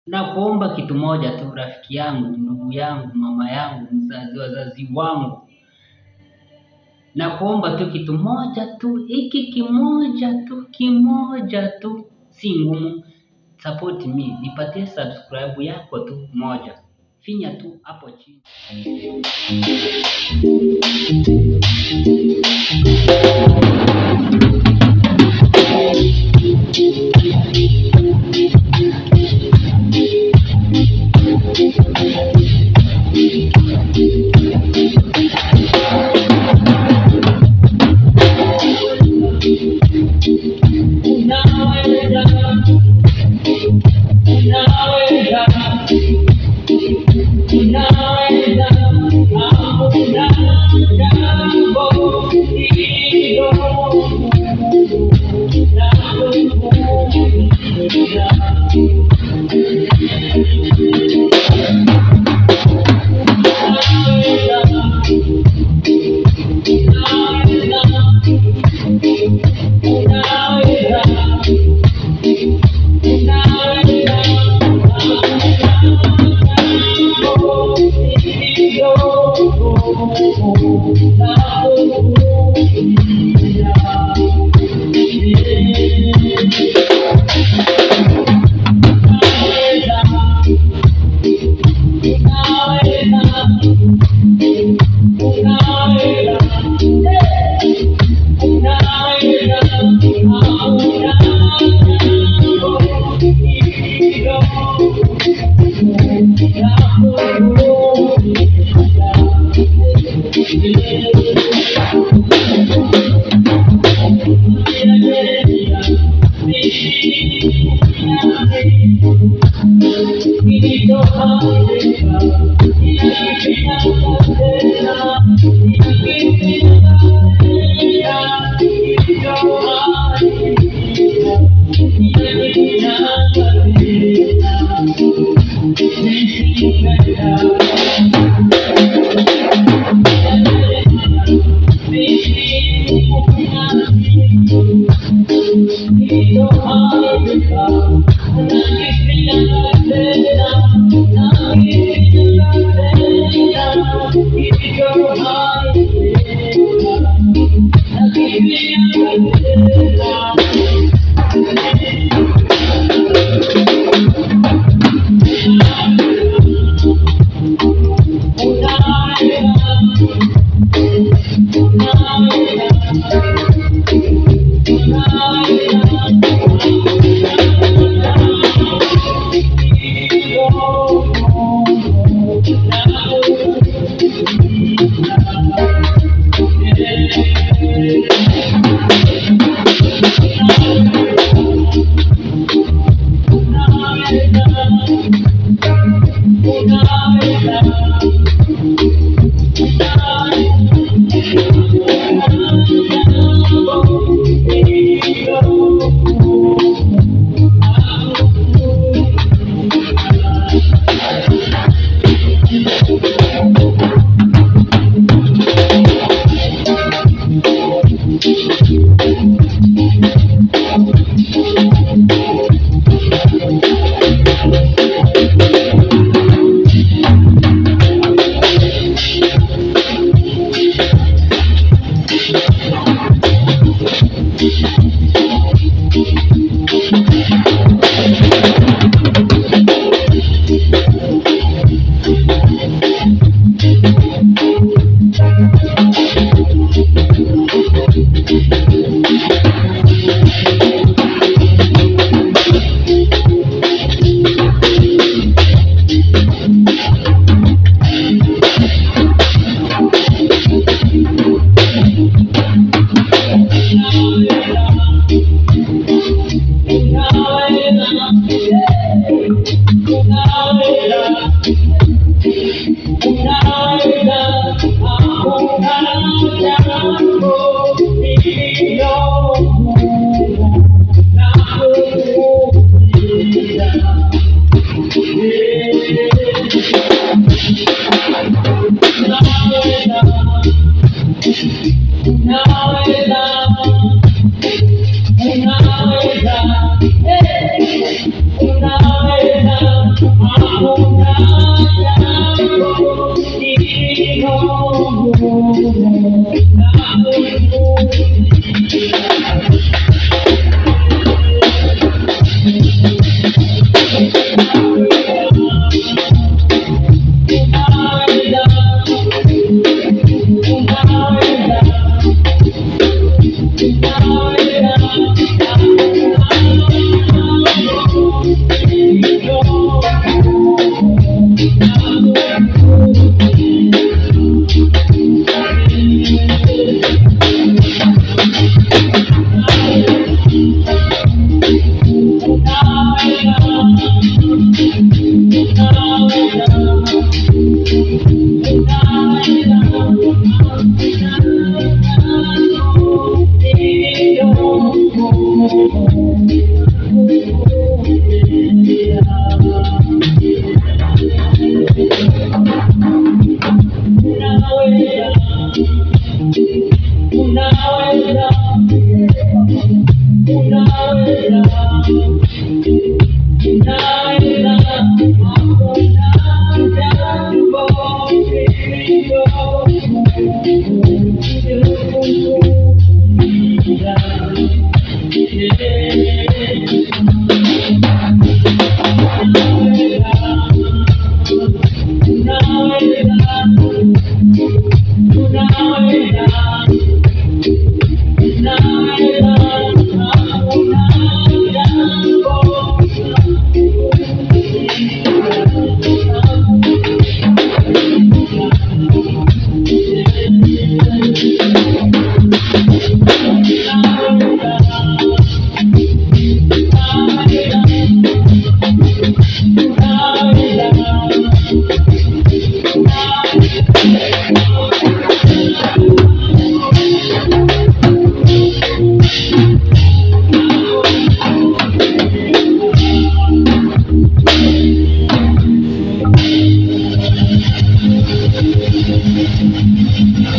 na kuomba kitu moja tu, rafiki yangu, ndugu yangu, mama yangu, mzazi, wazazi wangu, na kuomba tu kitu moja tu, hiki kimoja tu, kimoja tu, si ngumu. Support me, nipatie subscribe yako tu moja, finya tu hapo chini. Unaweza, unaweza, unaweza, hakuna jambo hilo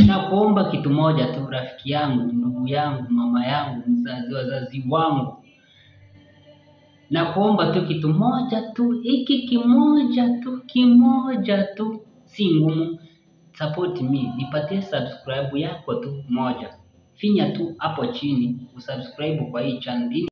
na kuomba kitu moja tu, rafiki yangu, ndugu yangu, mama yangu, mzazi, wazazi wangu, na kuomba tu kitu moja tu, hiki kimoja tu, kimoja tu, si ngumu. Support me, nipatie subscribe yako tu moja, finya tu hapo chini usubscribe kwa hii channel.